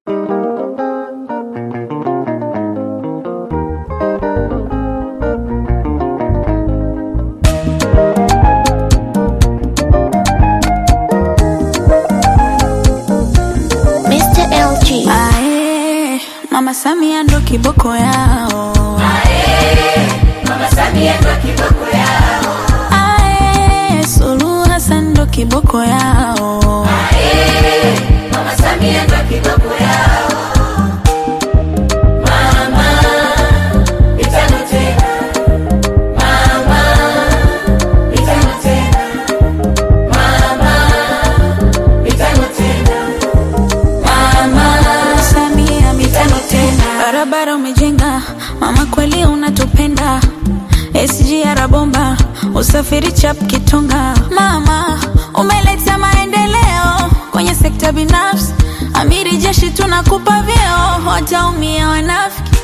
Ae, Mama Samia ndo kiboko yao. Ae, Suluhu Hassan ndo kiboko yao. Mama Samia mitano tena, barabara umejenga, mama kweli unatupenda. SGR bomba, usafiri chap kitonga. Mama umeleta maendeleo kwenye sekta binafsi, amiri jeshi tunakupa vyeo, wataumia wanafiki